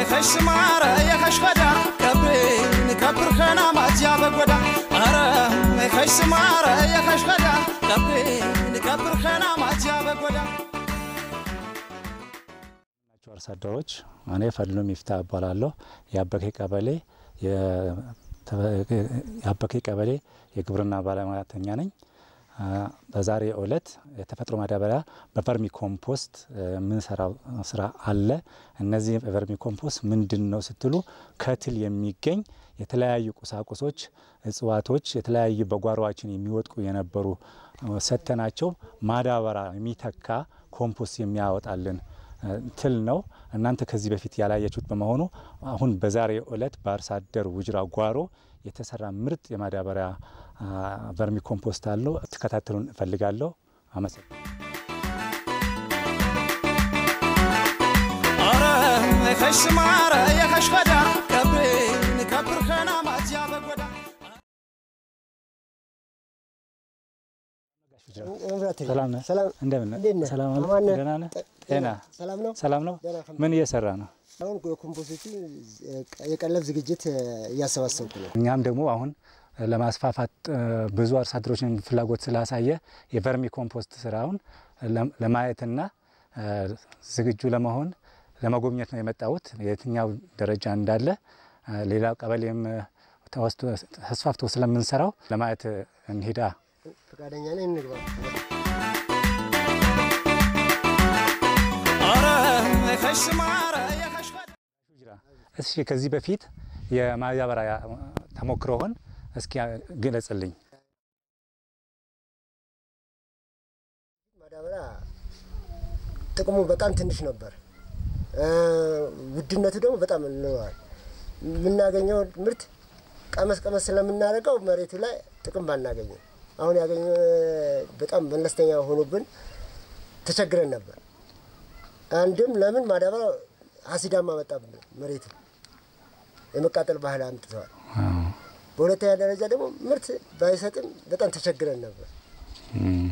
ከሽማረ የከሽፈዳ ከብሬን ከብርከና ማጅያ በጎዳ አረ ከሽማረ የከሽፈዳ ከብሬን ከብርከና ማጅያ በጎዳ ናቸው አርሶ አደሮች እኔ ፈድሎ ሚፍታ እባላለሁ። የአበኬ ቀበሌ የአበኬ ቀበሌ የግብርና ባለሙያተኛ ነኝ። በዛሬ ዕለት የተፈጥሮ ማዳበሪያ በቨርሚ ኮምፖስት የምንሰራው ስራ አለ። እነዚህ በቨርሚ ኮምፖስት ምንድን ነው ስትሉ ከትል የሚገኝ የተለያዩ ቁሳቁሶች፣ እጽዋቶች የተለያዩ በጓሮችን የሚወድቁ የነበሩ ሰተናቸው ማዳበሪያ የሚተካ ኮምፖስት የሚያወጣልን ትል ነው። እናንተ ከዚህ በፊት ያላያችሁት በመሆኑ አሁን በዛሬው ዕለት በአርሶ አደር ውጅራ ጓሮ የተሰራ ምርጥ የማዳበሪያ ቨርሚ ኮምፖስት አለው። ትከታተሉን እፈልጋለሁ። አመሰግናለሁ። አረ ከሽማረ የከሽፈዳ ከብሬን ከብርከና ማጅያ በጎዳ ሰላም ነህ? ሰላም እንደምን ነህ? እንዴት ነህ? ሰላም አለ? አማን ነህ? ደህና ነህ? ጤና ሰላም ነው። ሰላም ነው? ደህና ከ- ምን እየሰራ ነው? አሁን የኮምፖስቱ የቀለብ ዝግጅት እያሰባሰብኩ ነው። እኛም ደግሞ አሁን ለማስፋፋት እ፣ ብዙ አርሶ አደሮችን ፍላጎት ስላሳየ የቨርሚ ኮምፖስት ስራውን ለም- ለማየትና እ፣ ዝግጁ ለመሆን ለመጎብኘት ነው የመጣሁት። የትኛው ደረጃ እንዳለ እ፣ ሌላ ቀበሌም እ፣ ተወስቶ ተስፋፍቶ ስለምንሰራው ለማየት እንሂዳ። ፈቃደኛ ነኝ፣ እንግባ። አረ ከሽማረ የከሽፈዳ እስኪ ከዚህ በፊት የማዳበሪያ ተሞክሮህን እስኪ ግለጽልኝ። ማዳበሪያ ጥቅሙ በጣም ትንሽ ነበር፣ እ፣ ውድነቱ ደግሞ በጣም እንለዋል። የምናገኘው ምርት ቀመስ ቀመስ ስለምናደርገው መሬቱ ላይ ጥቅም ባናገኘው አሁን ያገኘ በጣም መለስተኛ ሆኖብን ተቸግረን ነበር። አንድም ለምን ማዳበሪያ አሲዳማ መጣብን፣ መሬቱ የመቃጠል ባህል አምጥተዋል። በሁለተኛ ደረጃ ደግሞ ምርት ባይሰጥም በጣም ተቸግረን ነበር። እም፣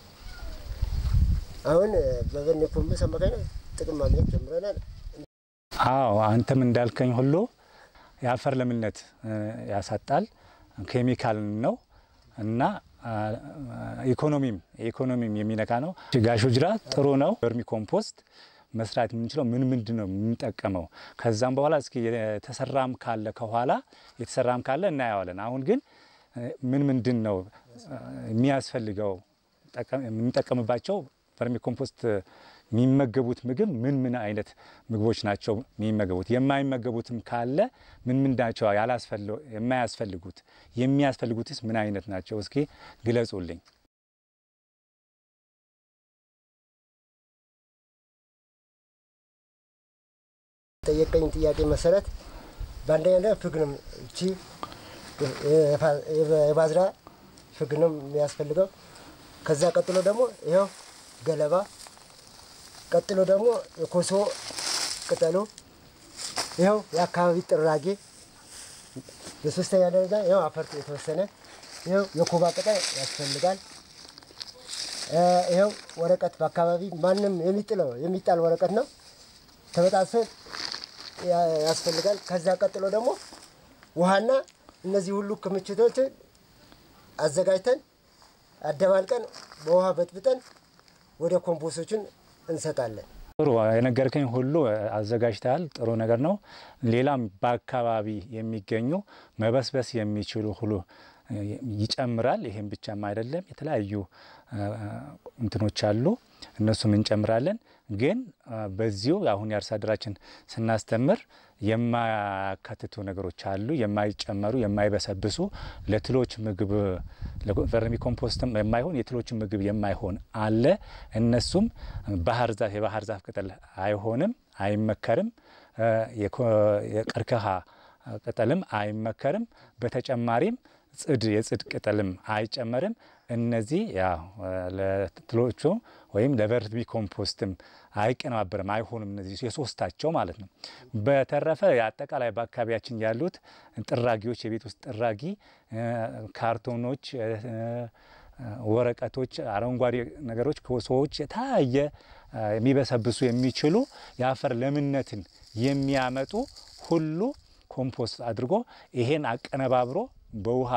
አሁን በቨርሚ ኮምፖስት አማካኝነት ጥቅም ማግኘት ጀምረናል። አዎ አንተም እንዳልከኝ ሁሉ የአፈር ለምነት እ፣ ያሳጣል፣ ኬሚካል ነው እና አ፣ ኢኮኖሚም ኢኮኖሚም የሚነካ ነው። ጋሽ ውጅራ ጥሩ ነው። ቨርሚ ኮምፖስት መስራት የምንችለው ምን ምንድን ነው የምንጠቀመው? ከዛም በኋላ እስኪ የተሰራም ካለ ከኋላ የተሰራም ካለ እናየዋለን። አሁን ግን እ፣ ምን ምንድን ነው እ፣ የሚያስፈልገው ጠቀም- የምንጠቀምባቸው ቨርሚ ኮምፖስት የሚመገቡት ምግብ ምን ምን አይነት ምግቦች ናቸው የሚመገቡት? የማይመገቡትም ካለ ምን ምን ናቸው ያላስፈል- የማያስፈልጉት? የሚያስፈልጉትስ ምን አይነት ናቸው? እስኪ ግለጹልኝ። ጠየቀኝ ጥያቄ መሰረት በአንደኛ ደረጃ ፍግ ነው። እቺ የባዝራ ፍግ ነው የሚያስፈልገው። ከዛ ቀጥሎ ደግሞ ይኸው ገለባ፣ ቀጥሎ ደግሞ የኮሶ ቅጠሉ፣ ይኸው የአካባቢ ጥራጌ፣ በሶስተኛ ደረጃ ይኸው አፈር የተወሰነ፣ ይኸው የኮባ ቅጠል ያስፈልጋል። እ፣ ይኸው ወረቀት በአካባቢ ማንም የሚጥለው የሚጣል ወረቀት ነው ተበጣሶ ያ- ያስፈልጋል። ከዛ ቀጥሎ ደግሞ ውሃና እነዚህ ሁሉ ክምችቶችን አዘጋጅተን አደባልቀን በውሃ በጥብጠን ወደ ኮምፖስቶችን እንሰጣለን። ጥሩ የነገርከኝ ሁሉ አዘጋጅተሃል። ጥሩ ነገር ነው። ሌላም በአካባቢ የሚገኙ መበስበስ የሚችሉ ሁሉ ይጨምራል። ይሄም ብቻም አይደለም፣ የተለያዩ አ፣ እንትኖች አሉ፣ እነሱም እንጨምራለን። ግን አ፣ በዚሁ አሁን የአርሶ አደራችን ስናስተምር የማያካትቱ ነገሮች አሉ፣ የማይጨመሩ የማይበሰብሱ ለትሎች ምግብ ለቨርሚ ኮምፖስትም የማይሆን የትሎች ምግብ የማይሆን አለ። እነሱም ባህር ዛፍ የባህር ዛፍ ቅጠል አይሆንም፣ አይመከርም። አ፣ የኮ- የቀርከሃ ቅጠልም አይመከርም። በተጨማሪም ጽድ የጽድ ቅጠልም አይጨመርም። እነዚህ ያው ለትሎቹ ወይም ለቨርሚ ኮምፖስትም አይቀነባበርም፣ አይሆንም። እነዚህ የሶስታቸው ማለት ነው። በተረፈ አጠቃላይ በአካባቢያችን ያሉት ጥራጊዎች፣ የቤት ውስጥ ጥራጊ፣ ካርቶኖች፣ ወረቀቶች፣ አረንጓዴ ነገሮች ከሰዎች የተለያየ የሚበሰብሱ የሚችሉ የአፈር ለምነትን የሚያመጡ ሁሉ ኮምፖስት አድርጎ ይሄን አቀነባብሮ በውሃ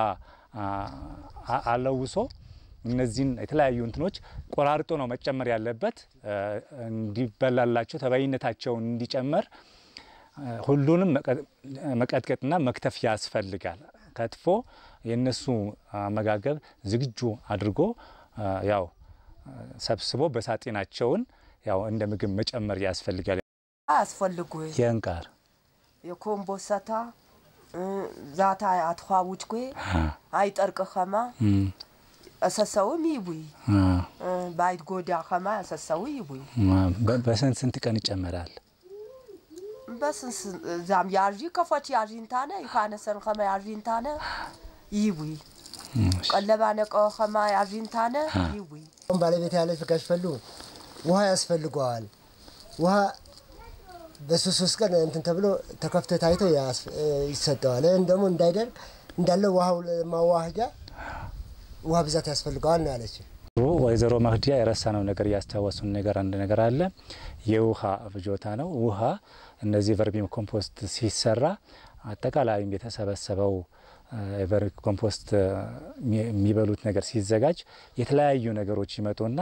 አለውሶ እነዚህን የተለያዩ እንትኖች ቆራርጦ ነው መጨመር ያለበት። እንዲበላላቸው ተባይነታቸውን እንዲጨመር ሁሉንም መቀጥቀጥና መክተፍ ያስፈልጋል። ከትፎ የእነሱ አመጋገብ ዝግጁ አድርጎ ያው ሰብስቦ በሳጤናቸውን ያው እንደ ምግብ መጨመር ያስፈልጋል። አስፈልጉ የንቃር የኮምቦሰታ ዛታ አትኋውጭ ኩ አይጠርቅ ኸማ እሰሰውም ይቡይ ባይት ጎዳ ኸማ እሰሰው ይቡይ በስንት ስንት ቀን ይጨመራል? በስንስ ዛም ያዥ ከፎች ያዥንታነ ይካነሰን ኸማ ያዥንታነ ይቡይ ቀለባ ነቀ ኸማ ያዥንታነ ይቡይ አሁን ባለቤት ያለች ጋሽ ፈሉ ውሃ ያስፈልገዋል። ውሃ በሶስት ሶስት ቀን እንትን ተብሎ ተከፍቶ ታይቶ ይሰጠዋል። ይህን ደግሞ እንዳይደርቅ እንዳለ ውሃው ማዋህጃ ውሃ ብዛት ያስፈልገዋል ነው ያለች። ወይዘሮ መህዲያ የረሳነው ነገር እያስታወሱን ነገር አንድ ነገር አለ። የውሃ ፍጆታ ነው። ውሃ እነዚህ ቨርሚ ኮምፖስት ሲሰራ አጠቃላይም የተሰበሰበው ቨርሚ ኮምፖስት የሚበሉት ነገር ሲዘጋጅ የተለያዩ ነገሮች ይመጡና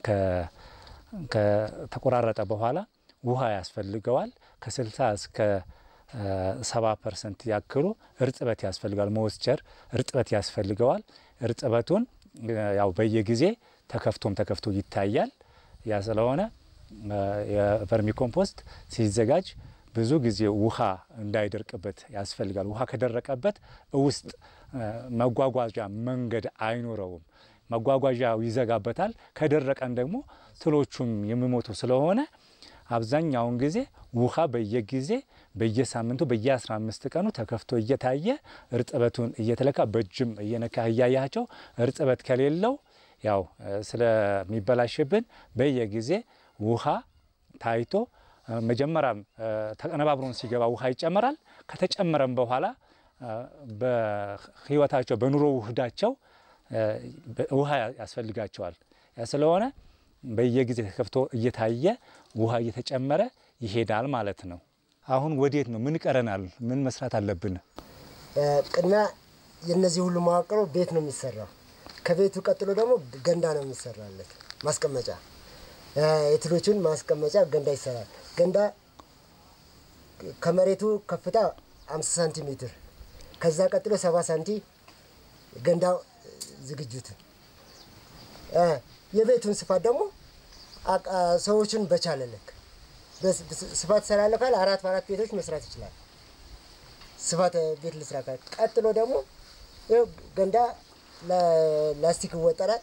ከተቆራረጠ በኋላ ውሃ ያስፈልገዋል። ከ60 እስከ ሰባ ፐርሰንት ያክሉ እርጥበት ያስፈልገዋል። ሞስቸር እርጥበት ያስፈልገዋል። እርጥበቱን ያው በየጊዜ ተከፍቶም ተከፍቶ ይታያል። ያ ስለሆነ የቨርሚ ኮምፖስት ሲዘጋጅ ብዙ ጊዜ ውሃ እንዳይደርቅበት ያስፈልጋል። ውሃ ከደረቀበት ውስጥ መጓጓዣ መንገድ አይኖረውም። መጓጓዣው ይዘጋበታል። ከደረቀን ደግሞ ትሎቹም የሚሞቱ ስለሆነ አብዛኛውን ጊዜ ውሃ በየጊዜ በየሳምንቱ በየ15 ቀኑ ተከፍቶ እየታየ እርጥበቱን እየተለካ በእጅም እየነካ እያያቸው እርጥበት ከሌለው ያው ስለሚበላሽብን በየጊዜ ውሃ ታይቶ መጀመሪያም ተቀነባብሮን ሲገባ ውሃ ይጨመራል። ከተጨመረም በኋላ በሕይወታቸው በኑሮ ውህዳቸው ውሃ ያስፈልጋቸዋል። ያ ስለሆነ በየጊዜ ተከፍቶ እየታየ ውሃ እየተጨመረ ይሄዳል ማለት ነው። አሁን ወዴት ነው? ምን ቀረናል? ምን መስራት አለብን? ቅድሚያ የእነዚህ ሁሉ መዋቅሮ ቤት ነው የሚሰራው። ከቤቱ ቀጥሎ ደግሞ ገንዳ ነው የሚሰራለት ማስቀመጫ፣ የትሎቹን ማስቀመጫ ገንዳ ይሰራል። ገንዳ ከመሬቱ ከፍታ 50 ሳንቲሜትር ከዛ ቀጥሎ 70 ሳንቲ ገንዳው ዝግጅት የቤቱን ስፋት ደግሞ ሰዎችን በቻለ ልክ ስፋት ሰላለ ካለ አራት በአራት ቤቶች መስራት ይችላል። ስፋት ቤት ልስራ ካለ ቀጥሎ ደግሞ ይኸው ገንዳ ላስቲክ ይወጠራል።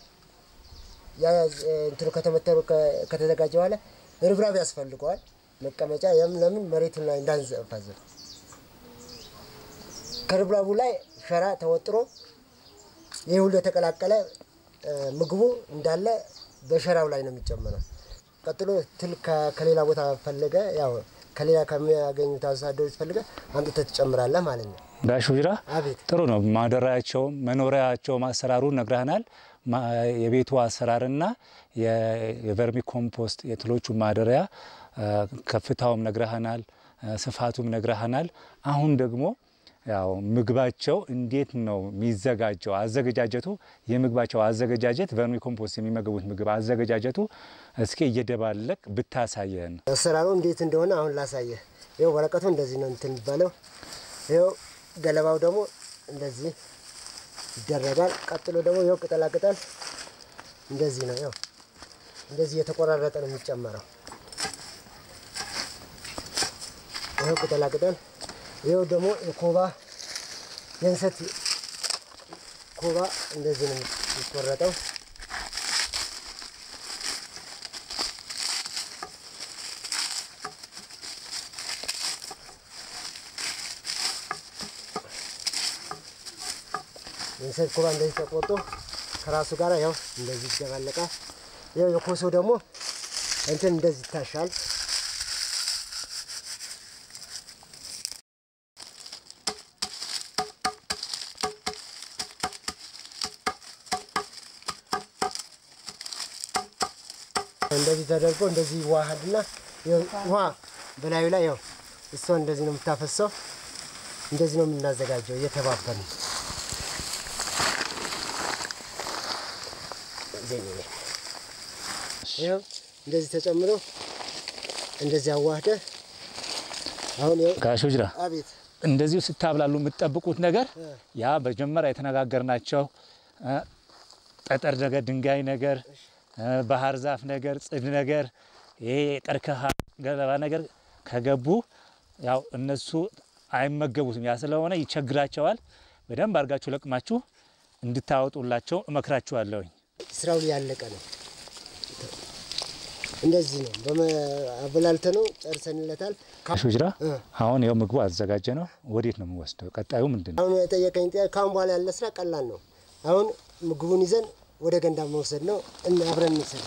እንትኑ ከተመተሩ ከተዘጋጀ በኋላ ርብራብ ያስፈልገዋል። መቀመጫ የም ለምን መሬቱን ላይ እንዳንዘፋዘፍ ከርብራቡ ላይ ሸራ ተወጥሮ ይህ ሁሉ የተቀላቀለ ምግቡ እንዳለ በሸራው ላይ ነው የሚጨመረው። ቀጥሎ ትል ከሌላ ቦታ ፈለገ ያው ከሌላ ከሚያገኙት አርሶ አደሮች ፈልገ አምጥተህ ትጨምራለህ ማለት ነው። ጋሽ ውጅራ አቤት ጥሩ ነው። ማደሪያቸው መኖሪያቸው አሰራሩ ነግረህናል። የቤቱ አሰራርና የቨርሚ ኮምፖስት የትሎቹ ማደሪያ ከፍታውም ነግረህናል፣ ስፋቱም ነግረህናል። አሁን ደግሞ ያው ምግባቸው እንዴት ነው የሚዘጋጀው? አዘገጃጀቱ የምግባቸው አዘገጃጀት ቨርሚ ኮምፖስት የሚመገቡት ምግብ አዘገጃጀቱ እስኪ እየደባለቅ ብታሳየን። አሰራሩ እንዴት እንደሆነ አሁን ላሳየህ። ይኸው ወረቀቱ እንደዚህ ነው እንትን የሚባለው። ይኸው ገለባው ደግሞ እንደዚህ ይደረጋል። ቀጥሎ ደግሞ ይኸው ቅጠላ ቅጠል እንደዚህ ነው። ይኸው እንደዚህ የተቆራረጠ ነው የሚጨመረው። ይኸው ቅጠላ ቅጠል ይኸው ደግሞ የኮባ የእንሰት ኮባ እንደዚህ ነው የሚቆረጠው። የእንሰት ኮባ እንደዚህ ተቆርጦ ከራሱ ጋር ያው እንደዚህ ይደባለቃል። ያው የኮሶ ደግሞ እንትን እንደዚህ ይታሻል። እንደዚህ ተደርጎ እንደዚህ ይዋሃድና ይኸው ውሃ በላዩ ላይ ያው እሷ እንደዚህ ነው የምታፈሰው። እንደዚህ ነው የምናዘጋጀው እየተባበርን ይኸው እንደዚህ ተጨምሮ እንደዚህ አዋህደ አሁን ይኸው ጋሽ ውጅራ አቤት እንደዚሁ ስታብላሉ የምትጠብቁት ነገር ያ መጀመሪያ የተነጋገርናቸው እ፣ ጠጠር ነገር፣ ድንጋይ ነገር፣ እ፣ ባህር ዛፍ ነገር፣ ጽድ ነገር፣ ይሄ የቀርከሃ ገለባ ነገር ከገቡ ያው እነሱ አይመገቡትም። ያ ስለሆነ ይቸግራቸዋል። በደንብ አድርጋችሁ ለቅማችሁ እንድታወጡላቸው እመክራችኋለሁኝ። ስራው ያለቀ ነው። እንደዚህ ነው በአበላልተ ነው ጨርሰንለታል። ጋሽ ውጅራ እ። አሁን ያው ምግቡ አዘጋጀ ነው። ወዴት ነው የምወስደው? ቀጣዩ ምንድን ነው? አሁን የጠየቀኝ ጥያቄ ካሁን በኋላ ያለ ስራ ቀላል ነው። አሁን ምግቡን ይዘን ወደ ገንዳ መውሰድ ነው። እና አብረን እንውሰድ።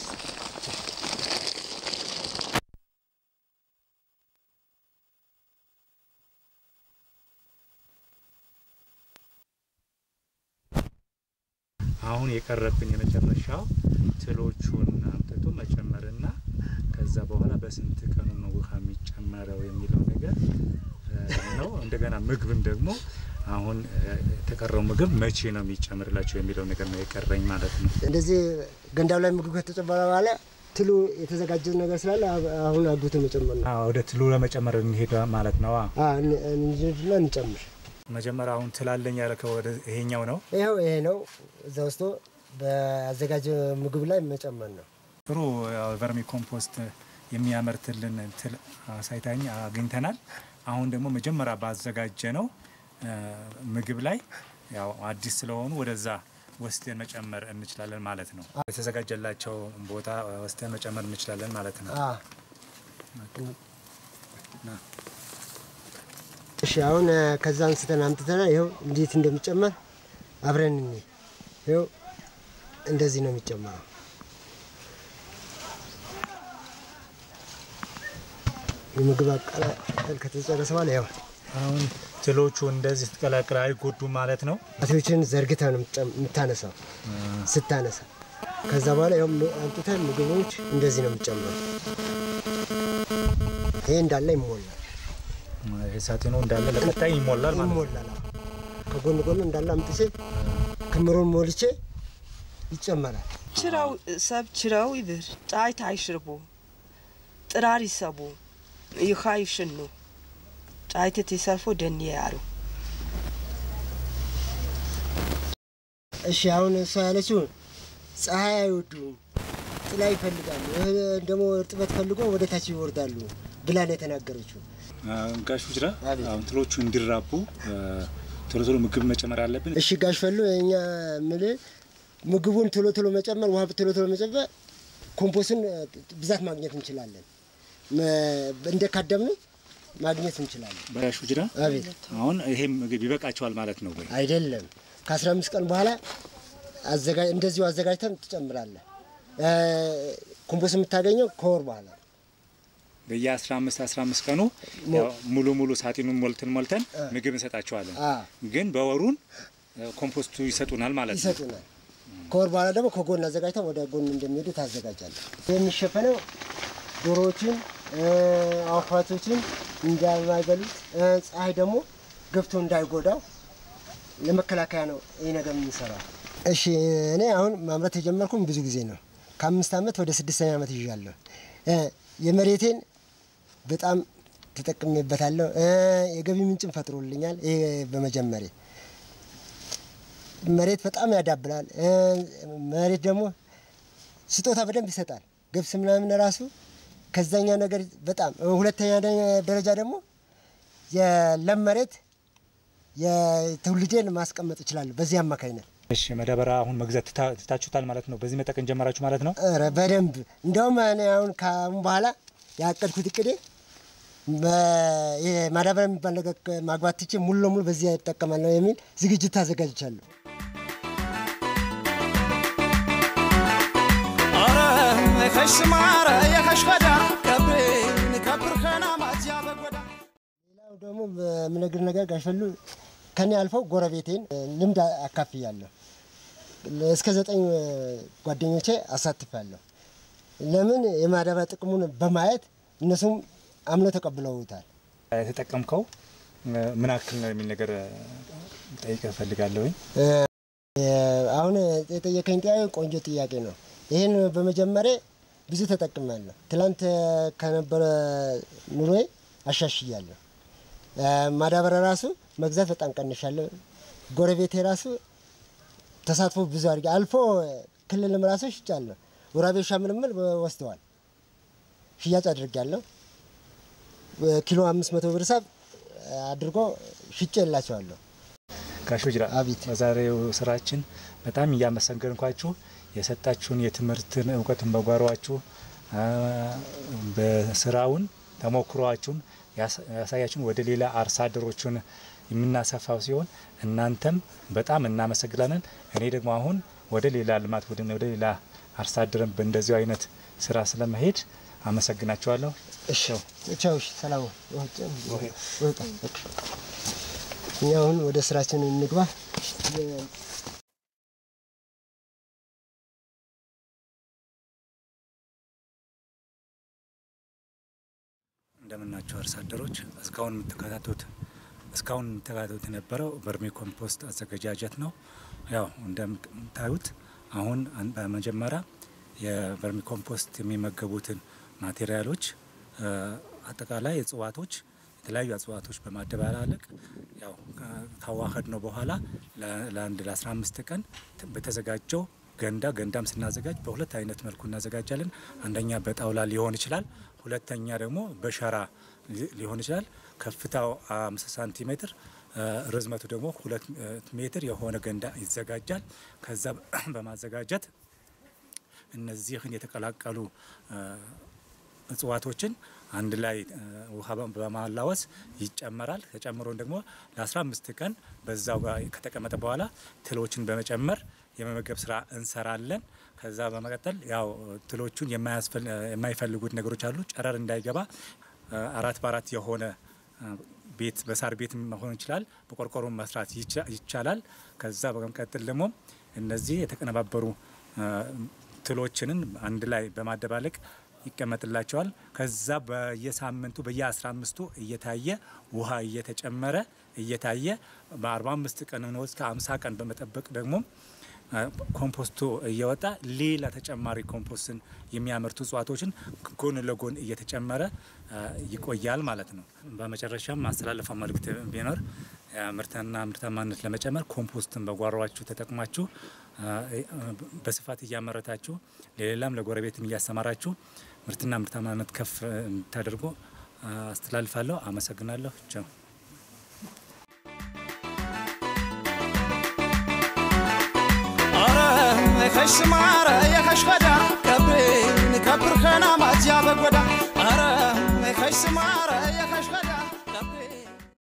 አሁን የቀረብን የመጨረሻው ትሎቹን አምጥቶ መጨመርና ከዛ በኋላ በስንት ቀኑ ነው ውሃ የሚጨመረው የሚለው ነገር እ፣ ነው። እንደገና ምግብን ደግሞ አሁን እ፣ የተቀረው ምግብ መቼ ነው የሚጨምርላቸው የሚለው ነገር ነው የቀረኝ ማለት ነው። እንደዚህ ገንዳው ላይ ምግብ ከተጨመረ በኋላ ትሉ የተዘጋጀ ነገር ስላለ አብ- አሁን አጉቶ መጨመር ነው። አዎ፣ ወደ ትሉ ለመጨመር እንሄድ ማለት ነው። አዎ። አ፣ እን- እንሂድና እንጨምር። መጀመሪያ አሁን ትላለኝ ያልከው ወደ ይሄኛው ነው። ይኸው ይሄ ነው። እዛ ውስጥ በአዘጋጀ ምግብ ላይ መጨመር ነው። ጥሩ ያው ቨርሚ ኮምፖስት የሚያመርትልን ትል አሳይታኝ አግኝተናል። አሁን ደግሞ መጀመሪያ ባዘጋጀ ነው ምግብ ላይ ያው አዲስ ስለሆኑ ወደዛ ወስደን መጨመር እንችላለን ማለት ነው። የተዘጋጀላቸው ቦታ ወስደን መጨመር እንችላለን ማለት ነው። አ። እሺ አሁን እ፣ ከዛ አንስተን አምጥተና ይኸው እንዴት እንደሚጨመር አብረን እኔ ይኸው እንደዚህ ነው የሚጨመረው። የምግብ አቀላቀል ከተጨረሰ በኋላ ያው አሁን ትሎቹ እንደዚህ ስትቀላቅል አይጎዱም ማለት ነው። አቶችን ዘርግተ ነው የምትጨም- የምታነሳው ስታነሳ ከዛ በኋላ ያው ም- አምጥተን ምግቦች እንደዚህ ነው የሚጨመረው። ይሄ እንዳለ ይሞላል ሳቴኖ እንዳለ ለቀጣይ ይሞላል ማለት ነው። ይሞላል። አዎ። ከጎን ጎን እንዳለ አምጥቼ ክምሩን ሞልቼ ይጨመራል። ችረው ሰብ ችረው ይብር ጫይት አይሽርቡ ጥራር ይሰቡ ይኻ ይሽኑ ጫይትት ይሰርፎ ደንየ ያሩ እሺ አሁን እሷ ያለችው ፀሐይ አይወዱም፣ ጥላ ይፈልጋሉ፣ እህ ደግሞ እርጥበት ፈልጎ ወደ ታች ይወርዳሉ ብላ ነው የተናገረችው። ጋሽ ውጅራ አቤት። አሁን ትሎቹ እንዲራቡ ቶሎ ቶሎ ምግብ መጨመር አለብን። እሺ ጋሽ ፈሉ እኛ ምል ምግቡን ቶሎ ቶሎ መጨመር፣ ውሃ ቶሎ ቶሎ መጨመር፣ ኮምፖስትን ብዛት ማግኘት እንችላለን። መ- እንደ ካደምን ማግኘት እንችላለን። ጋሽ ውጅራ አቤት አሁን ይሄ ምግብ ይበቃቸዋል ማለት ነው ወይ? አይደለም ከአስራ አምስት ቀን በኋላ አዘጋ እንደዚሁ አዘጋጅተን ትጨምራለህ። እ፣ ኮምፖስት የምታገኘው ከወር በኋላ ነው። በየ15 15 ቀኑ ያው ሙሉ ሙሉ ሳጥኑን ሞልተን ሞልተን ምግብ እንሰጣቸዋለን። አ ግን በወሩን ኮምፖስቱ ይሰጡናል ማለት ነው። ይሰጡናል። ከወር በኋላ ደግሞ ከጎን አዘጋጅተን ወደ ጎን እንደሚሄዱ ታዘጋጃለህ። የሚሸፈነው ዶሮዎችን እ፣ አዋፋቶችን እንዳይበሉት እ፣ ፀሐይ ደግሞ ገብቶ እንዳይጎዳው ለመከላከያ ነው ይህ ነገር የምንሰራው። እሺ እኔ አሁን ማምረት የጀመርኩም ብዙ ጊዜ ነው። ከአምስት ዓመት ወደ ስድስተኛ ዓመት ይዣለሁ። እ፣ የመሬቴን በጣም ተጠቅሜበታለሁ። እ፣ የገቢ ምንጭም ፈጥሮልኛል። ይሄ በመጀመሪያ መሬት በጣም ያዳብላል። እ፣ መሬት ደግሞ ስጦታ በደንብ ይሰጣል። ገብስ ምናምን ራሱ ከዛኛው ነገር በጣም ሁለተኛ ደ- ደረጃ ደግሞ የለም መሬት የትውልዴን ማስቀመጥ እችላለሁ በዚህ አማካኝነት። እሺ መዳበሪያ አሁን መግዛት ትታ- ትታችሁታል ማለት ነው። በዚህ መጠቀም ጀመራችሁ ማለት ነው። ኧረ በደንብ እንደውም እኔ አሁን ከአሁን በኋላ ያቀድኩት እቅዴ በ- ይሄ ማዳበሪያ የሚባል ነገር ማግባት ትቼ ሙሉ ለሙሉ በዚህ እጠቀማለሁ የሚል ዝግጅት ታዘጋጅቻለሁ። ኧረ የኸሽ ስማረ የኸሽ ኸዳ ከብሬን ከብር ኸናማትያ በጎዳ ሌላው ደግሞ በምነግር ነገር ጋሸሉ ከኔ አልፈው ጎረቤቴን እ፣ ልምድ አካፍያለሁ። እስከ ዘጠኝ እ፣ ጓደኞቼ አሳትፋለሁ። ለምን የማዳበሪያ ጥቅሙን በማየት እነሱም አምነው ተቀብለውታል። የተጠቀምከው ምን ያክል ነው የሚል ነገር ጠይቀ እፈልጋለሁኝ። አሁን የጠየቀኝ ጥያቄ ቆንጆ ጥያቄ ነው። ይህን በመጀመሪያ ብዙ ተጠቅሜያለሁ። ትላንት ከነበረ ኑሮዬ አሻሽያለሁ። ማዳበሪያ ራሱ መግዛት በጣም ቀንሻለሁ። ጎረቤቴ ራሱ ተሳትፎ ብዙ አድርጌ አልፎ ክልልም ራሱ ሽጫለሁ። ወራቤ ውሻ ምልምል ወስደዋል፣ ሽያጭ አድርጌያለሁ። ኪሎ አምስት መቶ ብር ሳብ አድርጎ ሽጬ የላቸዋለሁ። ጋሽ ጅራ አቤት። በዛሬው ስራችን በጣም እያመሰገንኳችሁ የሰጣችሁን የትምህርትን እውቀትን በጓሯችሁ በስራውን ተሞክሯችሁን ያሳያችሁን ወደ ሌላ አርሶ አደሮችን የምናሰፋው ሲሆን እናንተም በጣም እናመሰግናለን። እኔ ደግሞ አሁን ወደ ሌላ ልማት ቡድን ወደ ሌላ አርሶ አደርን በእንደዚሁ አይነት ስራ ስለመሄድ አመሰግናቸዋለሁ። እሺ ቻው። እሺ ሰላም። እኛ አሁን ወደ ስራችን እንግባ። እንደምናቸው አርሶ አደሮች እስካሁን የምትከታተሉት እስካሁን የምትከታተሉት የነበረው በርሜ ኮምፖስት አዘገጃጀት ነው። ያው እንደምታዩት አሁን በመጀመሪያ የቨርሚ ኮምፖስት የሚመገቡትን ማቴሪያሎች አጠቃላይ እጽዋቶች የተለያዩ እጽዋቶች በማደባላለቅ ያው ካዋህድ ነው በኋላ ለአንድ ለ15 ቀን በተዘጋጀው ገንዳ ገንዳም ስናዘጋጅ በሁለት አይነት መልኩ እናዘጋጃለን። አንደኛ በጣውላ ሊሆን ይችላል። ሁለተኛ ደግሞ በሸራ ሊሆን ይችላል። ከፍታው አምስት ሳንቲሜትር ርዝመቱ ደግሞ ሁለት ሜትር የሆነ ገንዳ ይዘጋጃል። ከዛ በማዘጋጀት እነዚህን የተቀላቀሉ እጽዋቶችን አንድ ላይ ውሃ በማላወስ ይጨመራል። ተጨምሮን ደግሞ ለ15 ቀን በዛው ጋር ከተቀመጠ በኋላ ትሎችን በመጨመር የመመገብ ስራ እንሰራለን። ከዛ በመቀጠል ያው ትሎቹን የማይፈልጉት ነገሮች አሉ። ጨረር እንዳይገባ አራት በአራት የሆነ ቤት በሳር ቤት መሆን ይችላል። በቆርቆሮ መስራት ይቻላል። ከዛ በመቀጠል ደግሞ እነዚህ የተቀነባበሩ ትሎችንን አንድ ላይ በማደባለቅ ይቀመጥላቸዋል። ከዛ በየሳምንቱ በየ15 አምስቱ እየታየ ውሃ እየተጨመረ እየታየ በ45 ቀን ነው እስከ 50 ቀን በመጠበቅ ደግሞ ኮምፖስቱ እየወጣ ሌላ ተጨማሪ ኮምፖስትን የሚያመርቱ እጽዋቶችን ጎን ለጎን እየተጨመረ ይቆያል ማለት ነው። በመጨረሻም ማስተላለፈው መልእክት ቢኖር ምርትና ምርታማነት ለመጨመር ኮምፖስትን በጓሯችሁ ተጠቅማችሁ በስፋት እያመረታችሁ ለሌላም ለጎረቤትም እያሰማራችሁ ምርትና ምርታማነት ከፍ እንድታደርጉ አስተላልፋለሁ። አመሰግናለሁ። ቻው። ኧረ የከሽ ስማረ የከሽ ፈዳ ከብሬን ከብር ከናማ